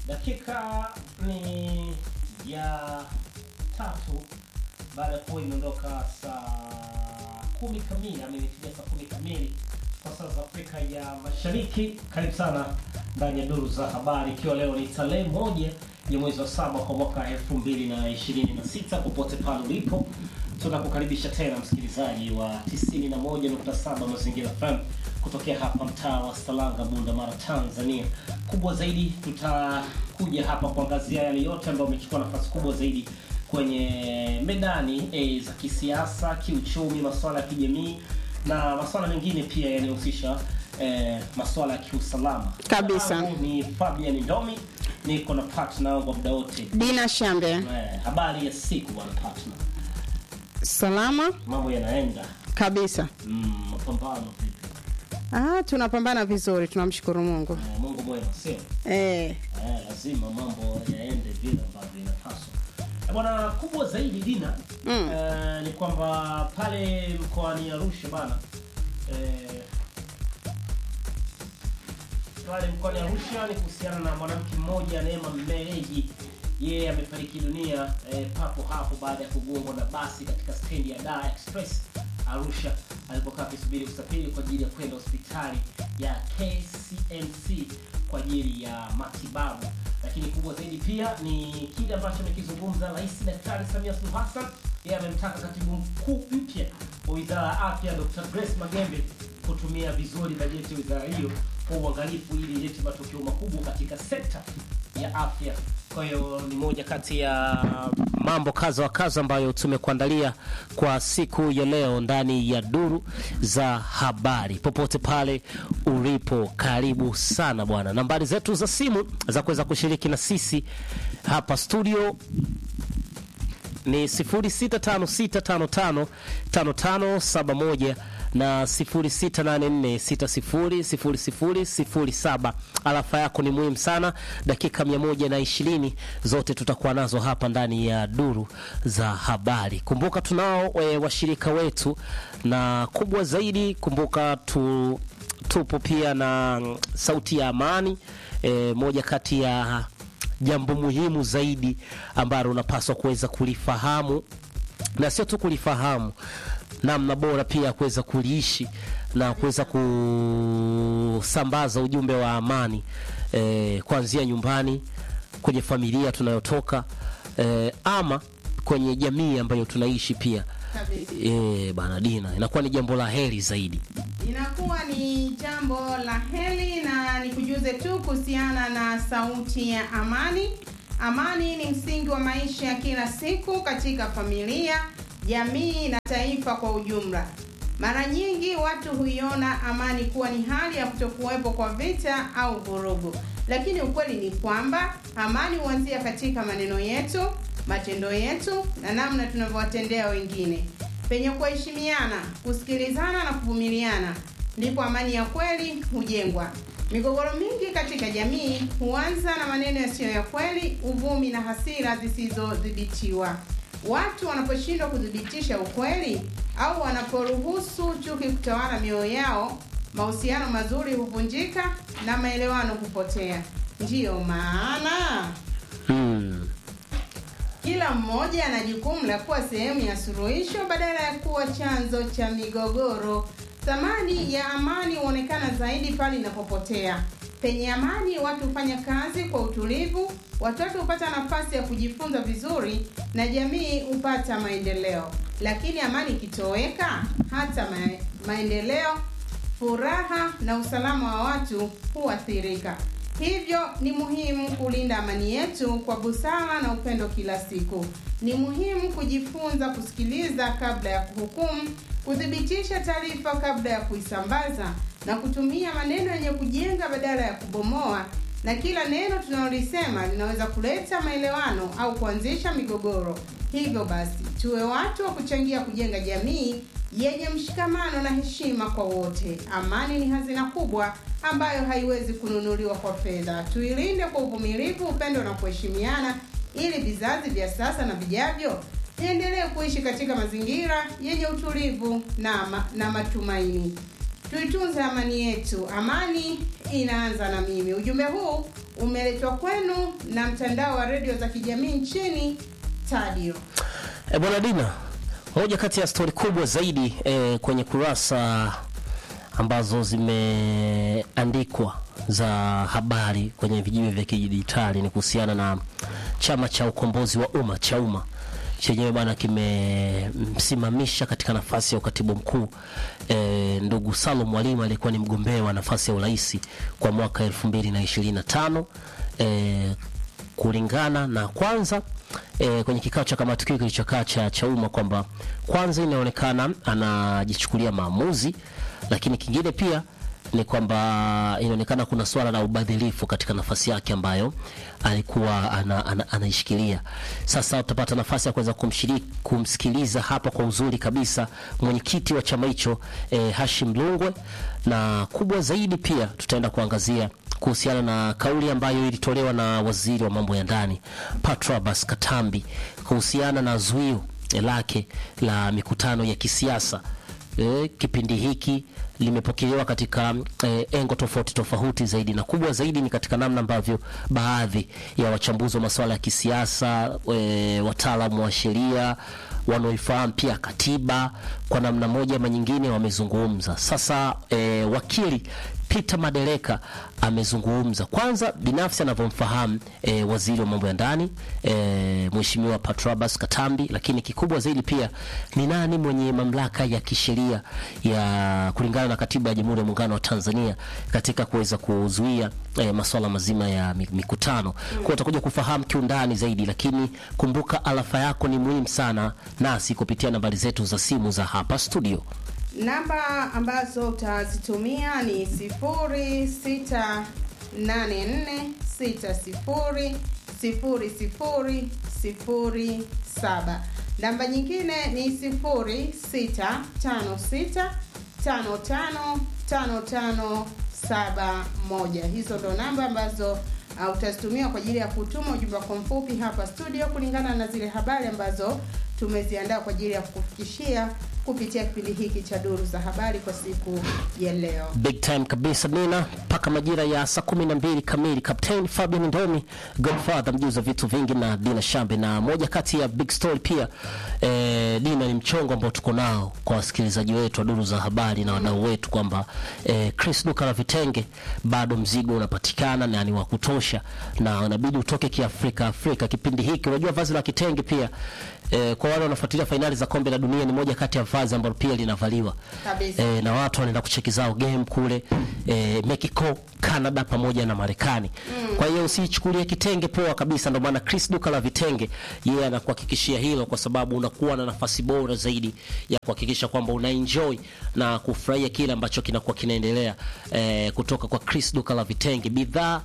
dakika ni ya tatu baada ya kuwa imeondoka saa kumi kamili ama imefikia saa kumi kamili kwa saa za Afrika ya Mashariki. Karibu sana ndani ya duru za habari, ikiwa leo ni tarehe moja ya mwezi wa saba kwa mwaka elfu mbili na ishirini na sita popote pale ulipo tunakukaribisha tena msikilizaji wa 91.7 Mazingira FM kutokea hapa mtaa wa Salanga, Bunda Mara, Tanzania. Kubwa zaidi, tutakuja hapa kuangazia yale yote ambayo amechukua nafasi kubwa zaidi kwenye medani e, za kisiasa, kiuchumi, masuala ya kijamii na masuala mengine pia yanayohusisha e, masuala ya kiusalama Kabisa. Jina langu ni Fabian Ndomi, niko na partner wangu wa muda wote. Dina Shambe, Eh, habari ya siku bwana partner, salama mambo yanaenda kabisa. mm, mapambano vipi? Ah, tunapambana vizuri, tunamshukuru Mungu. Eh, Mungu mwema, sio Eh, eh, lazima mambo yaende vile ambavyo inapaswa. Eh, Bwana, kubwa zaidi Dina Mm. eh, ni kwamba pale mkoani Arusha bana eh, pale mkoani Arusha ni kuhusiana na mwanamke mmoja Neema Mmereji. Yeye amefariki dunia eh, papo hapo baada ya kugongwa na basi katika stendi ya Dar Express Arusha alipokaa akisubiri usafiri kwa ajili ya kwenda hospitali ya KCMC kwa ajili ya matibabu. Lakini kubwa zaidi pia ni kile ambacho amekizungumza Rais Daktari Samia Suluhu Hassan. Yeye amemtaka katibu mkuu mpya wa Wizara ya Afya Dr. Grace Magembe kutumia vizuri bajeti ya wizara hiyo kwa uangalifu ili ilete matokeo makubwa katika sekta ya afya. Kwa hiyo ni moja kati ya mambo kadha wa kadha ambayo tumekuandalia kwa siku ya leo ndani ya duru za habari. Popote pale ulipo, karibu sana bwana. Nambari zetu za simu za kuweza kushiriki na sisi hapa studio ni 0656555571 na 0684600007. Alafa yako ni muhimu sana. Dakika 120 zote tutakuwa nazo hapa ndani ya duru za habari. Kumbuka tunao e, washirika wetu, na kubwa zaidi, kumbuka tu, tupo pia na mm, Sauti ya Amani e, moja kati ya jambo muhimu zaidi ambalo unapaswa kuweza kulifahamu na sio tu kulifahamu, namna bora pia ya kuweza kuliishi na kuweza kusambaza ujumbe wa amani eh, kuanzia nyumbani, kwenye familia tunayotoka eh, ama kwenye jamii ambayo tunaishi pia. kabisa. Eh, bana Dina, inakuwa ni jambo la heri zaidi. Inakuwa ni jambo la heri na nikujuze tu kuhusiana na sauti ya amani. Amani ni msingi wa maisha ya kila siku katika familia, jamii na taifa kwa ujumla. Mara nyingi watu huiona amani kuwa ni hali ya kutokuwepo kwa vita au vurugu, lakini ukweli ni kwamba amani huanzia katika maneno yetu, matendo yetu na namna tunavyowatendea wengine. Penye kuheshimiana, kusikilizana na kuvumiliana, ndipo amani ya kweli hujengwa. Migogoro mingi katika jamii huanza na maneno yasiyo ya kweli, uvumi na hasira zisizodhibitiwa. Watu wanaposhindwa kuthibitisha ukweli au wanaporuhusu chuki kutawala mioyo yao, mahusiano mazuri huvunjika na maelewano hupotea. Ndiyo maana Hmm. kila mmoja ana jukumu la kuwa sehemu ya suluhisho badala ya kuwa chanzo cha migogoro. Thamani ya amani huonekana zaidi pale inapopotea. Penye amani, watu hufanya kazi kwa utulivu, watoto hupata nafasi ya kujifunza vizuri na jamii hupata maendeleo. Lakini amani ikitoweka, hata ma maendeleo, furaha na usalama wa watu huathirika. Hivyo ni muhimu kulinda amani yetu kwa busara na upendo kila siku. Ni muhimu kujifunza kusikiliza kabla ya kuhukumu, kuthibitisha taarifa kabla ya kuisambaza na kutumia maneno yenye kujenga badala ya kubomoa. Na kila neno tunalolisema linaweza kuleta maelewano au kuanzisha migogoro. Hivyo basi, tuwe watu wa kuchangia kujenga jamii yenye mshikamano na heshima kwa wote. Amani ni hazina kubwa ambayo haiwezi kununuliwa kwa fedha. Tuilinde kwa uvumilivu, upendo na kuheshimiana, ili vizazi vya sasa na vijavyo viendelee kuishi katika mazingira yenye utulivu na, ma, na matumaini. Tuitunze amani yetu. Amani inaanza na mimi. Ujumbe huu umeletwa kwenu na mtandao wa redio za kijamii nchini Tadio. E, bwana Dina, moja kati ya stori kubwa zaidi e, kwenye kurasa ambazo zimeandikwa za habari kwenye vijiwe vya kidijitali ni kuhusiana na chama cha ukombozi wa umma cha umma chenyewe bwana kimemsimamisha katika nafasi ya ukatibu mkuu e, ndugu Salum Mwalimu aliyekuwa ni mgombea wa nafasi ya urais kwa mwaka elfu mbili na ishirini na tano e, kulingana na kwanza e, kwenye kikao cha kamati kuu kilichokaa cha Chauma kwamba kwanza inaonekana anajichukulia maamuzi, lakini kingine pia ni kwamba inaonekana kuna swala la ubadhilifu katika nafasi yake ambayo alikuwa ana, ana, anaishikilia. Sasa utapata nafasi ya kuweza kumshiriki kumsikiliza hapa kwa uzuri kabisa mwenyekiti wa chama hicho eh, Hashim Lungwe, na kubwa zaidi pia tutaenda kuangazia kuhusiana na kauli ambayo ilitolewa na waziri wa mambo ya ndani Patrobas Katambi kuhusiana na zuio lake la mikutano ya kisiasa. E, kipindi hiki limepokelewa katika e, engo tofauti tofauti zaidi na kubwa zaidi ni katika namna ambavyo baadhi ya wachambuzi wa masuala ya kisiasa e, wataalamu wa sheria wanaoifahamu pia katiba kwa namna moja ama nyingine wamezungumza. Sasa e, wakili Peter Madereka amezungumza kwanza binafsi anavyomfahamu e, waziri wa mambo ya ndani e, mheshimiwa Patrobas Katambi, lakini kikubwa zaidi pia ni nani mwenye mamlaka ya kisheria ya kulingana na katiba ya Jamhuri ya Muungano wa Tanzania katika kuweza kuzuia e, masuala mazima ya mikutano. Mm. Kwa utakuja kufahamu kiundani zaidi, lakini kumbuka alafa yako ni muhimu sana nasi kupitia nambari zetu za simu za hapa studio. Namba ambazo utazitumia ni 0684600007. Namba nyingine ni 0656555571. Hizo ndo namba ambazo uh, utazitumia kwa ajili ya kutuma ujumbe wako mfupi hapa studio kulingana na zile habari ambazo tumeziandaa kwa ajili ya kukufikishia kupitia kipindi hiki cha Duru za Habari kwa siku ya leo. Big time kabisa Nina, mpaka majira ya saa kumi na mbili kamili. Captain Fabian Ndomi, Godfather mjuza vitu vingi na Dina Shambe, na moja kati ya big story pia eh, Dina ni mchongo ambao tuko nao kwa wasikilizaji wetu wa Duru za Habari na wadau wetu kwamba eh, Chris duka la vitenge bado mzigo unapatikana na ni wa kutosha, na unabidi utoke kiafrika Afrika kipindi hiki. Unajua vazi la kitenge pia eh, kwa wale wanafuatilia fainali za kombe la dunia ni moja kati ya vazi ambalo pia linavaliwa Kabisa. eh, na watu wanaenda kucheki zao game kule eh, Mexico, Canada pamoja na Marekani. Kwa hiyo usichukulie kitenge poa kabisa. Ndio maana Chris duka la vitenge yeye anakuhakikishia hilo, kwa sababu unakuwa na nafasi bora zaidi ya kuhakikisha kwamba una enjoy na kufurahia kile ambacho kinakuwa kinaendelea eh, kutoka kwa Chris duka la vitenge, bidhaa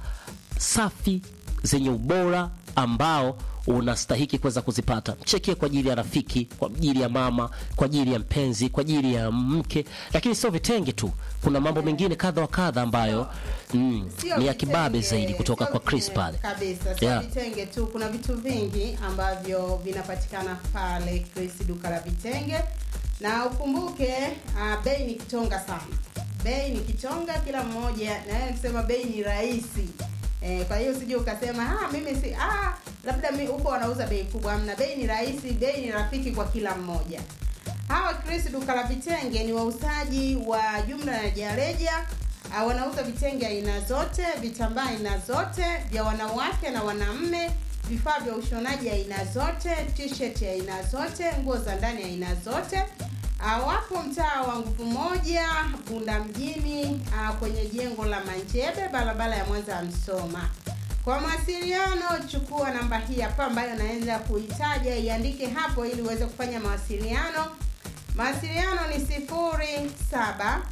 safi zenye ubora ambao unastahiki kuweza kuzipata. Mchekie kwa ajili ya rafiki, kwa ajili ya mama, kwa ajili ya mpenzi, kwa ajili ya mke, lakini sio vitenge tu. Kuna mambo mengine kadha wa kadha ambayo mm, Sio ni ya vitenge, kibabe zaidi kutoka sio kwa Chris vitenge pale. kabisa, sio Yeah. vitenge tu. Kuna vitu vingi ambavyo vinapatikana pale Chris duka la vitenge, na ukumbuke uh, bei ni kitonga sana. Bei ni kitonga, kila mmoja na yeye akisema bei ni rahisi Eh, kwa hiyo usije ukasema ah, mimi si ah, labda mi huko wanauza bei kubwa. Amna, bei ni rahisi, bei ni rafiki kwa kila mmoja. Hawa Chris duka la vitenge ni wauzaji wa jumla na rejareja. Ah, wanauza vitenge aina zote, vitambaa aina zote vya wanawake na wanaume, vifaa vya ushonaji aina zote, t-shirt aina zote, nguo za ndani aina zote. Ah, wapo mtaa wa nguvu moja Bunda mjini, ah, kwenye jengo la Manjebe, barabara ya Mwanza ya Msoma. Kwa mawasiliano chukua namba hii hapa ambayo naenda kuitaja, iandike hapo ili uweze kufanya mawasiliano. Mawasiliano ni sifuri saba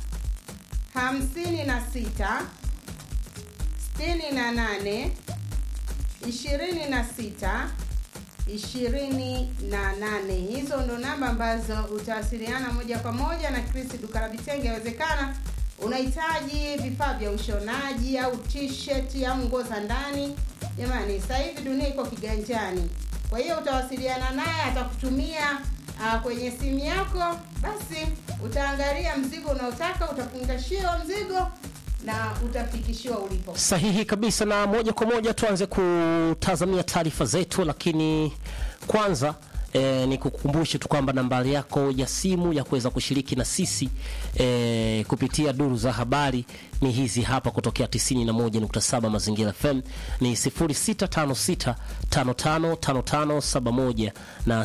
hamsini na sita sitini na nane ishirini na sita ishirini na nane. Hizo ndo namba ambazo utawasiliana moja kwa moja na Chris duka la vitenge. Inawezekana unahitaji vifaa vya ushonaji au t-shirt au nguo za ndani. Jamani, sasa hivi dunia iko kiganjani, kwa hiyo utawasiliana naye, atakutumia uh, kwenye simu yako, basi utaangalia mzigo unaotaka, utafungashiwa mzigo na utafikishiwa ulipo. Sahihi kabisa, na moja kwa moja tuanze kutazamia taarifa zetu, lakini kwanza E, ni kukumbushe tu kwamba nambari yako ya simu ya kuweza kushiriki na sisi e, kupitia duru za habari ni hizi hapa kutokea 91.7 Mazingira FM ni 0656555571 na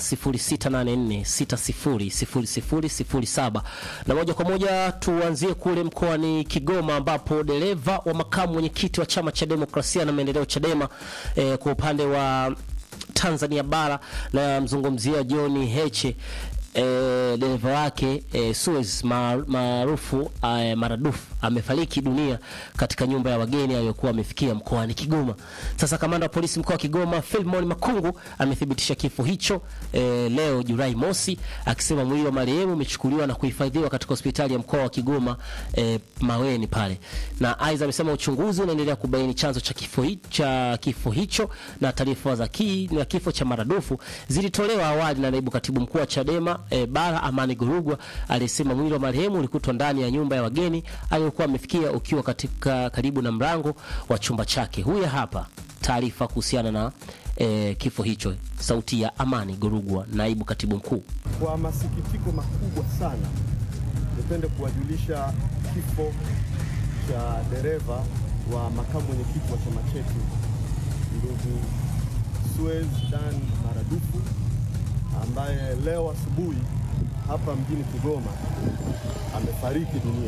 0684600007. Na moja kwa moja tuanzie kule mkoani Kigoma ambapo dereva wa makamu mwenyekiti wa chama cha demokrasia na maendeleo Chadema e, kwa upande wa Tanzania bara na mzungumzia John Heche e, dereva wake e, Suez maarufu e, maradufu amefariki dunia katika nyumba ya wageni aliyokuwa amefikia mkoani Kigoma. Sasa kamanda wa polisi mkoa wa Kigoma Philemon Makungu amethibitisha kifo hicho e, leo Julai mosi, akisema mwili wa marehemu umechukuliwa na kuhifadhiwa katika hospitali ya mkoa wa Kigoma e, Maweni pale, na aidha amesema uchunguzi unaendelea kubaini chanzo cha kifo, hi, cha kifo hicho na taarifa za ki, na kifo cha maradufu zilitolewa awali na naibu katibu mkuu wa Chadema e, bara Amani Gurugwa aliyesema mwili wa marehemu ulikutwa ndani ya nyumba ya wageni aliyokuwa amefikia ukiwa katika karibu na mlango wa chumba chake. Huyu hapa taarifa kuhusiana na e, kifo hicho, sauti ya Amani Gurugwa, naibu katibu mkuu. Kwa masikitiko makubwa sana, nipende kuwajulisha kifo cha dereva wa makamu mwenyekiti wa chama chetu ndugu Suez Dan Maradufu ambaye leo asubuhi hapa mjini Kigoma amefariki dunia.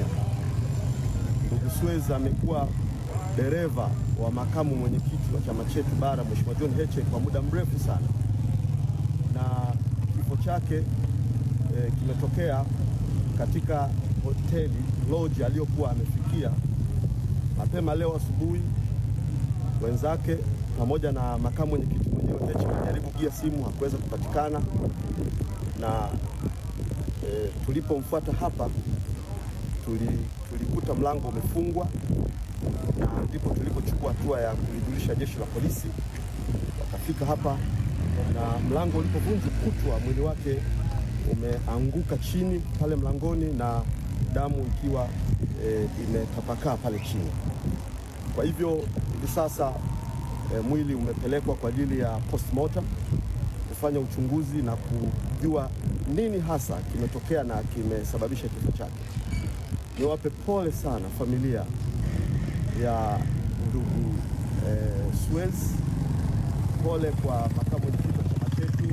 Ndugu Suez amekuwa dereva wa makamu mwenyekiti wa chama chetu bara Mheshimiwa John Heche kwa muda mrefu sana, na kifo chake e, kimetokea katika hoteli lodge aliyokuwa amefikia mapema leo asubuhi. Wenzake pamoja na makamu mwenyekiti mwenyewe Heche walijaribu kupigia simu, hakuweza kupatikana, na e, tulipomfuata hapa tuli, tulikuta mlango umefungwa na ndipo tulipochukua hatua ya kulijulisha jeshi la polisi. Wakafika hapa na mlango ulipovunjwa kutwa, mwili wake umeanguka chini pale mlangoni na damu ikiwa e, imetapakaa pale chini. Kwa hivyo hivi sasa e, mwili umepelekwa kwa ajili ya postmortem kufanya uchunguzi na kujua nini hasa kimetokea na kimesababisha kifo chake. Niwape pole sana familia ya ndugu eh, Suez. Pole kwa makamu mwenyekiti wa chama chetu,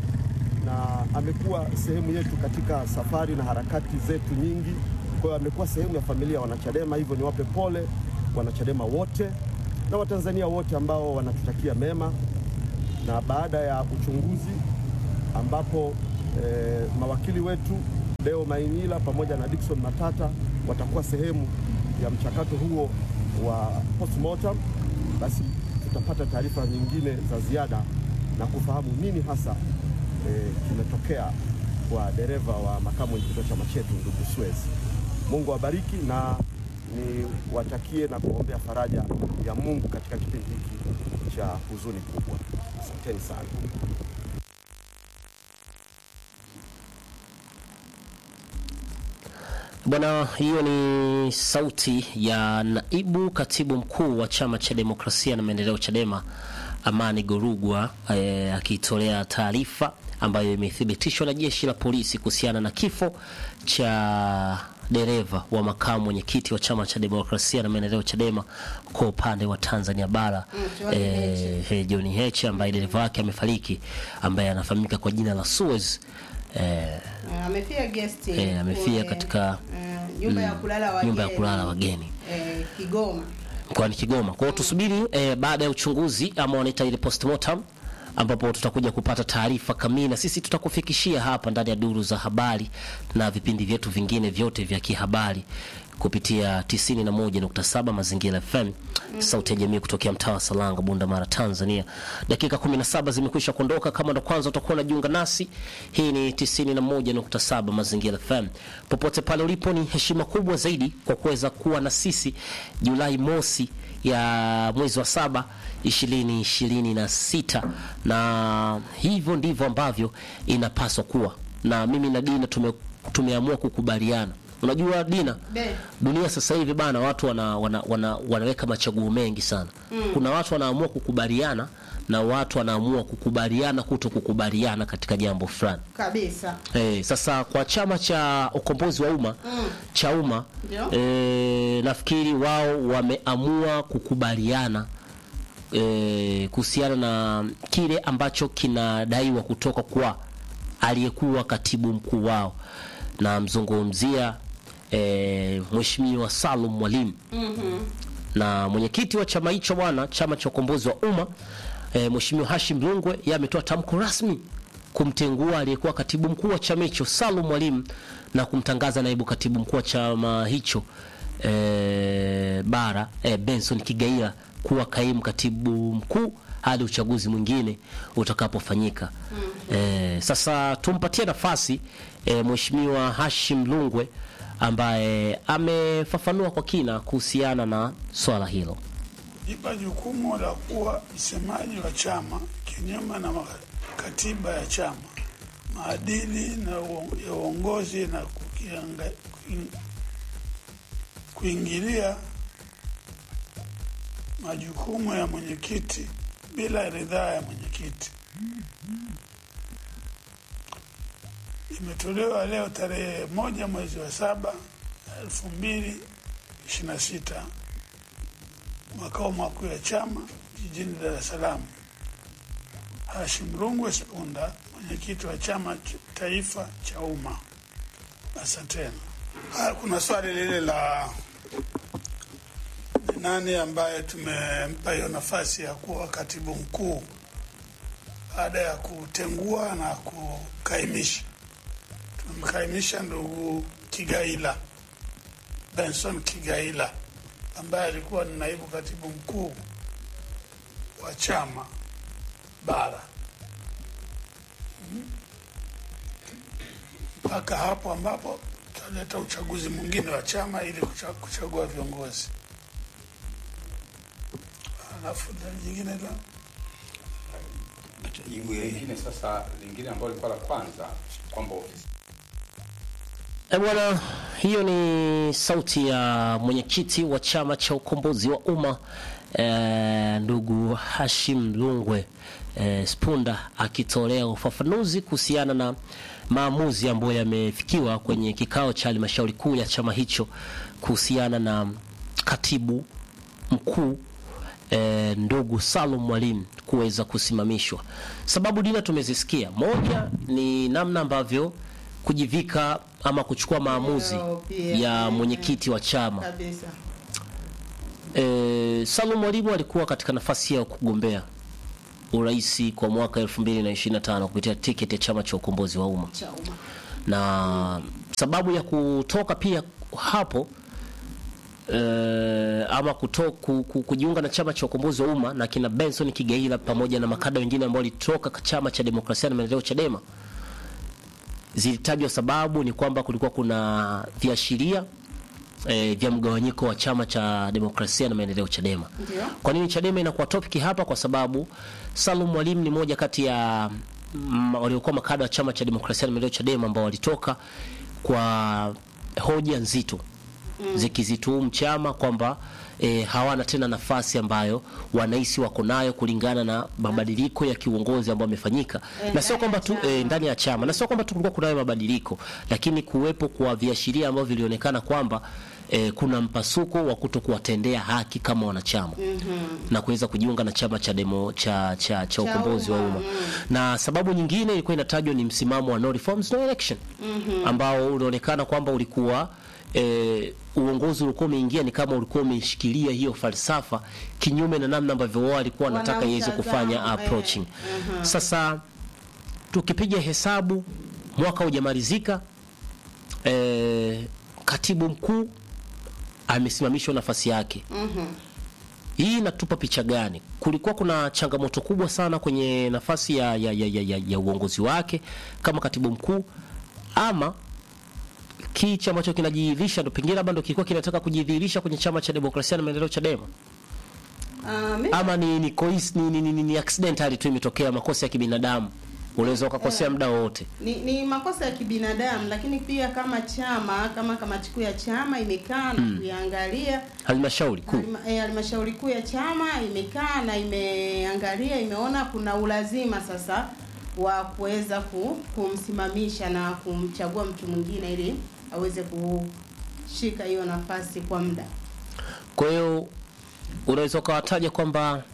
na amekuwa sehemu yetu katika safari na harakati zetu nyingi. Kwa hiyo amekuwa sehemu ya familia ya wanachadema, hivyo niwape pole wanachadema wote na Watanzania wote ambao wanatutakia mema. Na baada ya uchunguzi ambapo eh, mawakili wetu Deo Mainyila pamoja na Dickson Matata watakuwa sehemu ya mchakato huo wa postmortem, basi tutapata taarifa nyingine za ziada na kufahamu nini hasa e, kimetokea kwa dereva wa makamu mwenyekiti wa chama chetu ndugu Suez. Mungu awabariki na niwatakie na kuombea faraja ya Mungu katika kipindi hiki cha huzuni kubwa. Asanteni sana. Bwana, hiyo ni sauti ya naibu katibu mkuu wa chama cha demokrasia na maendeleo Chadema, Amani Gorugwa eh, akitolea taarifa ambayo imethibitishwa na jeshi la polisi kuhusiana na kifo cha dereva wa makamu mwenyekiti wa chama cha demokrasia na maendeleo Chadema kwa upande wa Tanzania bara Mm, John eh, eh, John Heche ambaye dereva wake amefariki, ambaye anafahamika kwa jina la Suez eh, Uh, amefia guest Eh, amefia kule, katika, uh, nyumba ya kulala wageni, nyumba ya kulala wageni eh, Kigoma. mkoani Kigoma. Kwa hiyo tusubiri eh, baada ya uchunguzi ama wanaita ile postmortem ambapo tutakuja kupata taarifa kamili na sisi tutakufikishia hapa ndani ya duru za habari na vipindi vyetu vingine vyote vya kihabari kupitia 91.7 Mazingira FM, sauti ya jamii kutokea mtaa wa Salanga, Bunda Mara, Tanzania. Dakika 17 zimekwisha kuondoka. Kama ndo kwanza utakuwa unajiunga nasi, hii ni 91.7 Mazingira FM. Popote pale ulipo, ni heshima kubwa zaidi kwa kuweza kuwa na sisi Julai mosi ya mwezi wa saba ishirini ishirini na sita na hivyo ndivyo ambavyo inapaswa kuwa, na mimi na Dina tume, tumeamua kukubaliana unajua Dina Be. dunia sasa hivi bana watu wana, wana, wana, wanaweka machaguo mengi sana mm. kuna watu wanaamua kukubaliana na watu wanaamua kukubaliana kuto kukubaliana katika jambo fulani kabisa Eh, sasa kwa chama cha ukombozi wa umma Mm. cha umma Ndio. eh, nafikiri wao wameamua kukubaliana eh, kuhusiana na kile ambacho kinadaiwa kutoka kwa aliyekuwa katibu mkuu wao na mzungumzia eh, Mheshimiwa Salum Mwalimu Mhm. na mwenyekiti wa chama hicho bwana, chama cha ukombozi wa umma e, Mheshimiwa Hashim Rungwe yeye ametoa tamko rasmi kumtengua aliyekuwa katibu mkuu wa chama hicho Salum Mwalimu na kumtangaza naibu katibu mkuu wa chama hicho e, bara e, Benson Kigaila kuwa kaimu katibu mkuu hadi uchaguzi mwingine utakapofanyika. E, sasa tumpatie nafasi e, Mheshimiwa Hashim Rungwe ambaye amefafanua kwa kina kuhusiana na swala hilo. ipa jukumu la kuwa msemaji wa chama kinyume na ma- katiba ya chama, maadili na uo- ya uongozi na kukianga, kuing- kuingilia majukumu ya mwenyekiti bila ridhaa ya mwenyekiti. Imetolewa leo tarehe moja mwezi wa saba elfu mbili ishirini na sita makao makuu ya chama jijini Dar es Salaam. Hashim Rungwe Spunda, mwenyekiti wa chama ch- taifa cha umma. Asanteni. Haya, kuna swali lile la ni nani ambaye tumempa hiyo nafasi ya kuwa katibu mkuu baada ya kutengua na kukaimisha. Tumemkaimisha ndugu Kigaila, Benson Kigaila ambaye alikuwa ni naibu katibu mkuu wa chama bara Mhm. mpaka hapo ambapo tutaleta uchaguzi mwingine wa chama ili kucha- kuchagua viongozi. Alafu na jingine la Jibu lingine sasa, lingine ambalo lilikuwa la kwanza kwamba ofisi E bwana, hiyo ni sauti ya mwenyekiti wa chama cha ukombozi wa umma e, ndugu Hashim Rungwe e, Spunda akitolea ufafanuzi kuhusiana na maamuzi ambayo yamefikiwa kwenye kikao cha halmashauri kuu ya chama hicho kuhusiana na katibu mkuu e, ndugu Salum Mwalimu kuweza kusimamishwa. Sababu dina tumezisikia, moja ni namna ambavyo kujivika ama kuchukua maamuzi Ndio, pia. ya Mhm. mwenyekiti wa chama. kabisa E, Salum Mwalimu alikuwa katika nafasi ya kugombea urais kwa mwaka 2025 kupitia tiketi ya chama cha ukombozi wa umma cha umma na sababu ya kutoka pia hapo eh, ama kuto, ku, ku, kujiunga na chama cha ukombozi wa umma na kina Benson Kigaila pamoja na makada wengine ambao walitoka ka- chama cha demokrasia na maendeleo Chadema, zilitajwa sababu ni kwamba kulikuwa kuna viashiria eh, vya mgawanyiko wa chama cha demokrasia na maendeleo Chadema. Ndio. Kwa nini Chadema inakuwa topic hapa? Kwa sababu Salum Mwalimu ni moja kati ya mm, waliokuwa makada wa chama cha demokrasia na maendeleo Chadema ambao walitoka kwa hoja nzito zikizituhumu chama kwamba e, hawana tena nafasi ambayo wanahisi wako nayo kulingana na mabadiliko ya kiuongozi ambayo yamefanyika, Eh, na sio ndani kwamba ya tu chama. e, ndani ya chama, na sio kwamba tu kulikuwa kunayo mabadiliko, lakini kuwepo kwa viashiria ambavyo vilionekana kwamba e, kuna mpasuko wa kuto kuwatendea haki kama wanachama na kuweza kujiunga na chama cha demo cha cha, cha ukombozi wa umma, umma. Na sababu nyingine ilikuwa inatajwa ni msimamo wa no reforms no election ambao unaonekana kwamba ulikuwa e, uongozi ulikuwa umeingia ni kama ulikuwa umeshikilia hiyo falsafa kinyume na namna ambavyo wao walikuwa wanataka iweze kufanya Wanautazama, eh, approaching. Sasa tukipiga hesabu mwaka hujamalizika, e, katibu mkuu amesimamishwa nafasi yake. Hii inatupa picha gani? Kulikuwa kuna changamoto kubwa sana kwenye nafasi ya, ya, ya, ya, ya, ya uongozi wake kama katibu mkuu, ama kichi ambacho kinajidhihirisha ndo pengine labda ndo kilikuwa kinataka kujidhihirisha kwenye chama cha demokrasia na maendeleo Chadema, Ah, mi- ama ni ni, coinc- ni, ni, ni, ni, ni accidentally tu imetokea makosa ya kibinadamu unaweza ukakosea muda wowote ni, ni makosa ya kibinadamu, lakini pia kama chama kama kamati kuu ya chama imekaa na kuiangalia halmashauri kuu Halima- eh, halmashauri kuu ya chama imekaa na imeangalia, imeona kuna ulazima sasa wa kuweza ku, kumsimamisha na kumchagua mtu mwingine ili aweze kushika hiyo nafasi kwa muda. kwa hiyo unaweza ukawataja kwamba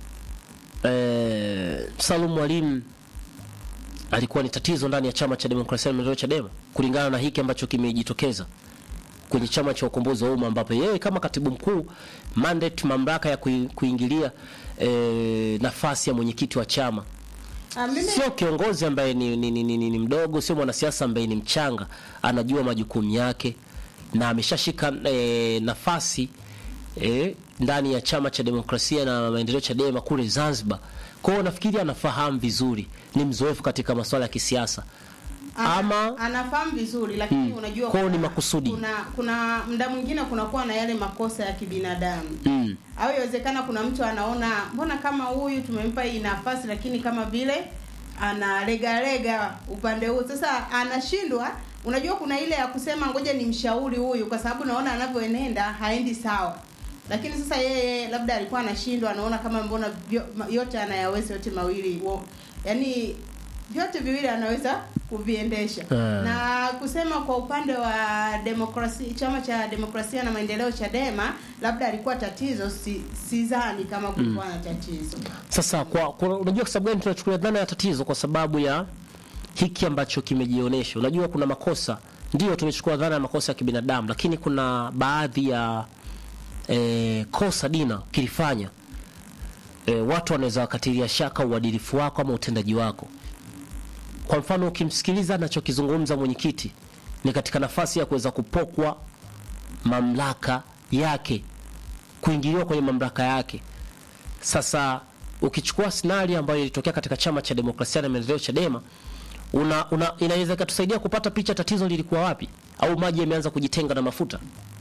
eh, Salum Mwalimu alikuwa ni tatizo ndani ya chama cha demokrasia na maendeleo Chadema, kulingana na hiki ambacho kimejitokeza kwenye chama cha ukombozi wa umma, ambapo yeye kama katibu mkuu mandate, mamlaka ya kui- kuingilia eh, nafasi ya mwenyekiti wa chama Ah, mimi sio kiongozi ambaye ni, ni, ni, ni, ni, ni mdogo, sio mwanasiasa ambaye ni mchanga, anajua majukumu yake na ameshashika e, nafasi e, ndani ya chama cha demokrasia na maendeleo Chadema kule Zanzibar. Kwa hiyo nafikiri anafahamu vizuri, ni mzoefu katika masuala ya kisiasa ana- ama anafahamu vizuri lakini unajua Kwa hiyo ni kuna- makusudi. kuna kuna muda mwingine kunakuwa na yale makosa ya kibinadamu mm, au inawezekana kuna mtu anaona mbona kama huyu tumempa hii nafasi lakini kama vile analegalega upande huu sasa anashindwa unajua kuna ile ya kusema ngoja ni mshauri huyu kwa sababu naona anavyoenenda haendi sawa lakini sasa yeye labda alikuwa anashindwa anaona kama mbona vyo, ma- yote anayaweza yote mawili wo, yani vyote viwili anaweza kuviendesha Ah. na kusema kwa upande wa demokrasia chama cha demokrasia na maendeleo Chadema labda alikuwa tatizo si, sidhani kama kulikuwa na tatizo Sasa kwa, kwa unajua kwa sababu gani tunachukulia dhana ya tatizo? Kwa sababu ya hiki ambacho kimejionyesha. Unajua kuna makosa, ndio tumechukua dhana ya makosa ya kibinadamu, lakini kuna baadhi ya e, kosa dina kilifanya e, watu wanaweza wakatilia shaka uadilifu wako ama utendaji wako. Kwa mfano ukimsikiliza anachokizungumza mwenyekiti ni katika nafasi ya kuweza kupokwa mamlaka yake, kuingiliwa kwenye mamlaka yake. Sasa ukichukua sinari ambayo ilitokea katika chama cha demokrasia na maendeleo Chadema, una, una inaweza ikatusaidia kupata picha tatizo lilikuwa wapi, au maji yameanza kujitenga na mafuta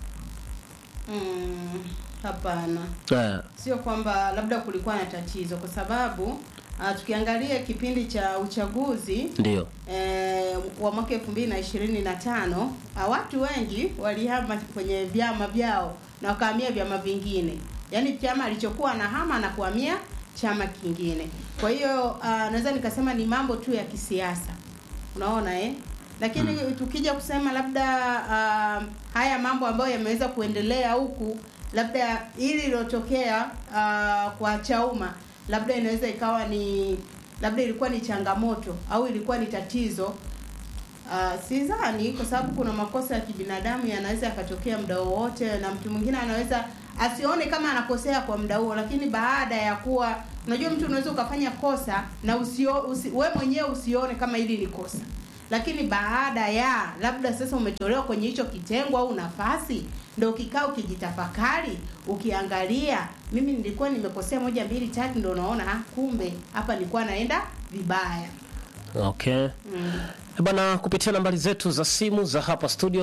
mm, hapana eh, sio kwamba labda kulikuwa na tatizo kwa sababu uh, tukiangalia kipindi cha uchaguzi ndio eh, wa mwaka elfu mbili na ishirini na tano ah, watu wengi walihama kwenye vyama vyao na wakahamia vyama vingine yaani chama alichokuwa anahama na kuhamia chama kingine kwa hiyo ah, naweza nikasema ni mambo tu ya kisiasa unaona eh lakini tukija kusema labda ah, haya mambo ambayo yameweza kuendelea huku labda hili lilotokea ah, kwa Chauma labda inaweza ikawa ni labda ilikuwa ni changamoto au ilikuwa ni tatizo Uh, sidhani kwa sababu kuna makosa ya kibinadamu yanaweza yakatokea muda wowote, na mtu mwingine anaweza asione kama anakosea kwa muda huo, lakini baada ya kuwa, unajua mtu unaweza ukafanya kosa na usio, usi, we mwenyewe usione kama hili ni kosa, lakini baada ya labda sasa umetolewa kwenye hicho kitengo au nafasi, ndo ukikaa ukijitafakari, ukiangalia, mimi nilikuwa nimekosea moja mbili tatu, ndo unaona ah, kumbe hapa nilikuwa naenda vibaya. okay. Mm. Eh, Bana, kupitia nambari zetu za simu za hapa studio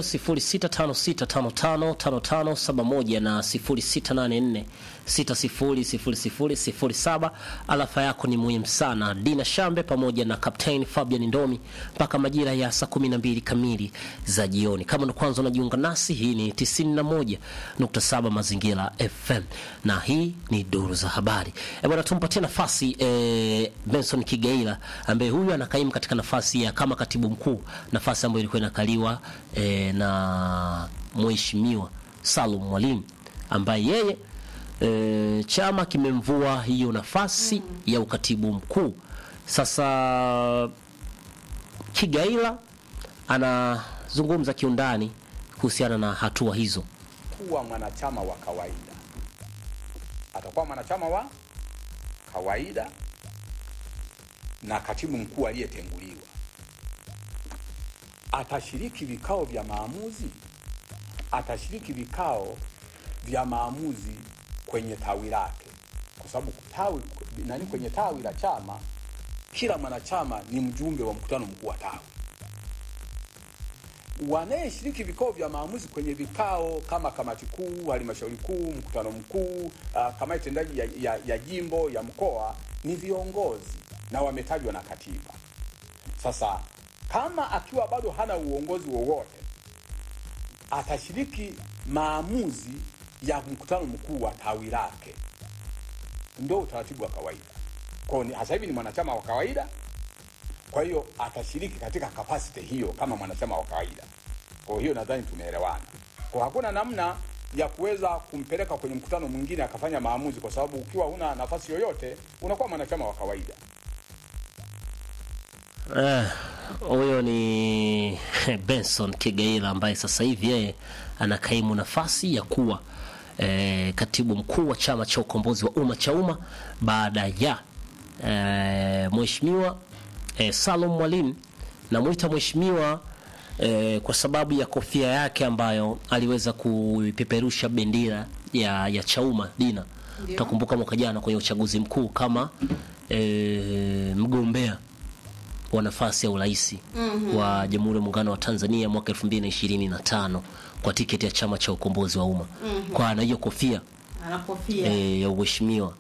0656555571 na 0684600007. Alafa yako ni muhimu sana. Dina Shambe pamoja na Captain Fabian Ndomi mpaka majira ya saa 12 kamili za jioni. Kama ndo kwanza unajiunga nasi, hii ni 91.7 Mazingira FM na hii ni duru za habari. Eh, bwana, tumpatie nafasi eh, Benson Kigaila ambaye huyu anakaimu katika nafasi ya kama katibu mkuu, nafasi ambayo ilikuwa inakaliwa eh, na mheshimiwa Salum Mwalimu ambaye yeye e, chama kimemvua hiyo nafasi ya ukatibu mkuu. Sasa Kigaila anazungumza kiundani kuhusiana na hatua hizo. kuwa mwanachama wa kawaida, atakuwa mwanachama wa kawaida na katibu mkuu aliyetenguliwa atashiriki vikao vya maamuzi, atashiriki vikao vya maamuzi kwenye tawi lake, kwa sababu tawi nani, kwenye tawi la chama kila mwanachama ni mjumbe wa mkutano mkuu wa tawi wanayeshiriki vikao vya maamuzi kwenye vikao kama kamati kuu, halmashauri kuu, mkutano mkuu, uh, kamati tendaji ya, ya, ya jimbo ya mkoa ni viongozi na wametajwa na katiba. Sasa kama akiwa bado hana uongozi wowote, atashiriki maamuzi ya mkutano mkuu wa tawi lake, ndio utaratibu wa kawaida. Kwa hiyo ni- sasa hivi ni mwanachama wa kawaida, kwa hiyo atashiriki katika kapasiti hiyo kama mwanachama wa kawaida. Kwa hiyo nadhani tumeelewana. Kwa hakuna namna ya kuweza kumpeleka kwenye mkutano mwingine akafanya maamuzi, kwa sababu ukiwa huna nafasi yoyote unakuwa mwanachama wa kawaida. Eh, huyo ni Benson Kigaila ambaye sasa hivi yeye anakaimu nafasi ya kuwa eh, katibu mkuu wa chama cha ukombozi wa umma cha umma baada ya eh, mheshimiwa eh, Salum Mwalimu namwita mheshimiwa eh, kwa sababu ya kofia yake ambayo aliweza kuipeperusha bendera ya, ya Chauma Dina. Ndio. Utakumbuka mwaka jana kwenye uchaguzi mkuu kama eh, mgombea wa nafasi ya urais wa Jamhuri ya Muungano wa Tanzania mwaka 2025 kwa tiketi ya chama cha ukombozi wa umma. Kwa ana hiyo kofia ana kofia eh, ya uheshimiwa.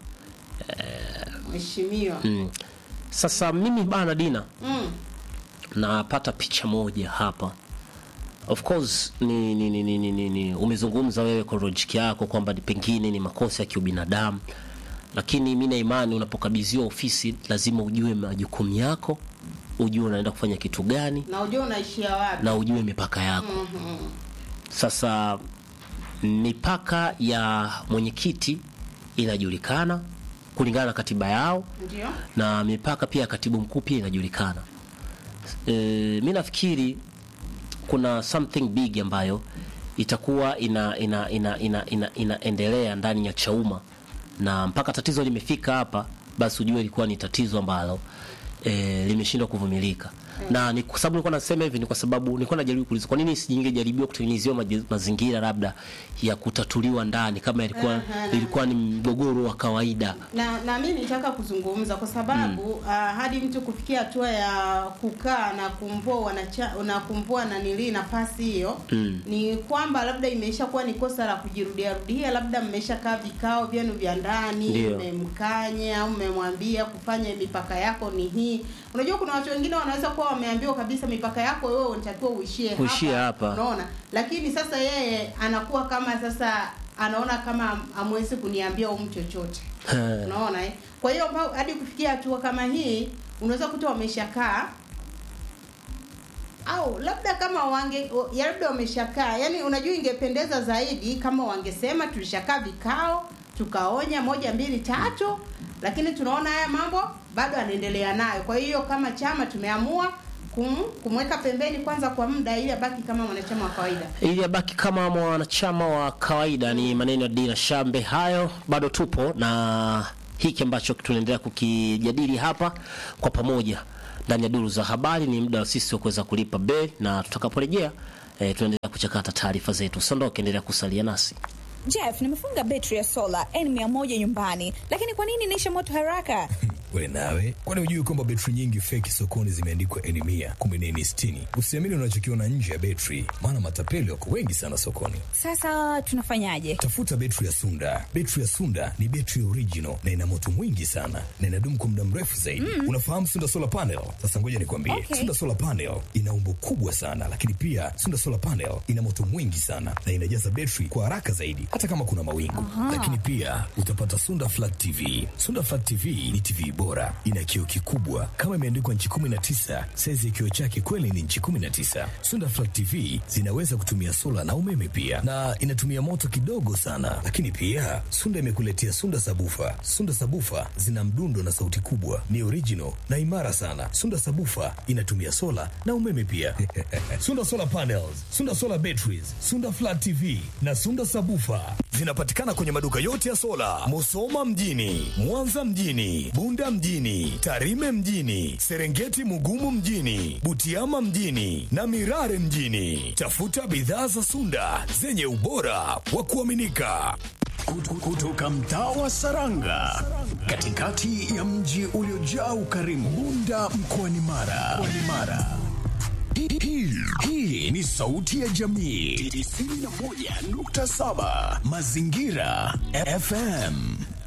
mheshimiwa Mm. Sasa mimi bana Dina Mm. napata picha moja hapa. Of course ni, ni, ni, ni, ni, ni, ni umezungumza wewe kwa logic yako kwamba ni pengine ni makosa ya kiubinadamu, lakini mi na imani unapokabidhiwa ofisi lazima ujue majukumu yako, ujue unaenda kufanya kitu gani na ujua unaishia wapi na ujue mipaka yako. Sasa mipaka ya mwenyekiti inajulikana kulingana na katiba yao ndio na mipaka pia ya katibu mkuu pia inajulikana. E, mi nafikiri kuna something big ambayo itakuwa ina ina ina ina ina inaendelea ndani ya Chauma na mpaka tatizo limefika hapa, basi ujue ilikuwa ni tatizo ambalo e, limeshindwa kuvumilika na ni kwa sababu nilikuwa nasema hivi, ni kwa sababu nilikuwa najaribu kuuliza kwa nini singejaribiwa kutengenezewa maji- mazingira labda ya kutatuliwa ndani kama ilikuwa Aha, na- ilikuwa ni mgogoro wa kawaida. na na mimi nitaka kuzungumza kwa sababu ah, hadi mtu kufikia hatua ya kukaa na kumvua wanacha, na kumvua na nili nafasi hiyo Mm. ni kwamba labda imeisha kuwa ni kosa la kujirudia rudia, labda mmeshakaa vikao vyenu vya ndani, Ndio. mmemkanya au mmemwambia kufanya mipaka yako ni hii. Unajua kuna watu wengine wanaweza kuwa wameambiwa kabisa mipaka yako wewe unatakiwa uishie Uishie hapa. unaona, lakini sasa yeye anakuwa kama sasa anaona kama amwezi kuniambia umu chochote Eh. unaona eh? Kwa hiyo mpaka- hadi kufikia hatua kama hii unaweza kuta wameshakaa au labda kama wange o- ya labda wameshakaa, yani unajua, ingependeza zaidi kama wangesema tulishakaa vikao tukaonya moja mbili tatu, lakini tunaona haya mambo bado anaendelea nayo. Kwa hiyo kama chama tumeamua kum, kumweka pembeni kwanza kwa muda ili abaki kama mwanachama wa kawaida. ili abaki kama mwanachama wa kawaida. Ni maneno ya Dina Shambe hayo. Bado tupo na hiki ambacho tunaendelea kukijadili hapa kwa pamoja ndani ya duru za habari. Ni muda wa sisi wa kuweza kulipa beli, na tutakaporejea eh, tunaendelea kuchakata taarifa zetu. Sondoke, endelea kusalia nasi. Jeff, nimefunga betri ya sola N100 nyumbani, lakini kwa nini inaisha moto haraka? We nawe, kwani hujui kwamba betri nyingi feki sokoni zimeandikwa N mia kumbe ni N sitini? Usiamini unachokiona nje ya betri, maana matapeli wako wengi sana sokoni. Sasa tunafanyaje? Tafuta betri ya Sunda. Betri ya Sunda ni betri original na ina moto mwingi sana na inadumu kwa muda mrefu zaidi. Unafahamu Sunda solar panel? Sasa ngoja nikwambie, Okay. Sunda solar panel ina umbo kubwa sana, lakini pia Sunda solar panel ina moto mwingi sana na inajaza betri kwa haraka zaidi, hata kama kuna mawingu. Lakini pia utapata Sunda flat TV. Sunda flat TV ni TV bora, ina kioo kikubwa kama imeandikwa nchi 19. Saizi ya kioo chake kweli ni nchi 19. Sunda flat TV zinaweza kutumia sola na umeme pia, na inatumia moto kidogo sana. Lakini pia Sunda imekuletea Sunda sabufa. Sunda sabufa zina mdundo na sauti kubwa, ni original na imara sana. Sunda sabufa inatumia sola na umeme pia. Sunda solar panels, Sunda solar batteries, Sunda flat TV na Sunda sabufa zinapatikana kwenye maduka yote ya sola, Musoma mjini, Mwanza mjini, Bunda mjini, Tarime mjini, Serengeti Mugumu mjini, Butiama mjini na Mirare mjini. Tafuta bidhaa za Sunda zenye ubora wa kuaminika. Kutu- kutoka mtaa wa Saranga katikati ya mji uliojaa ukarimu Bunda mkoani Mara. Mkoani Mara. Hii- hii- Hii ni sauti ya jamii 91.7 Mazingira FM.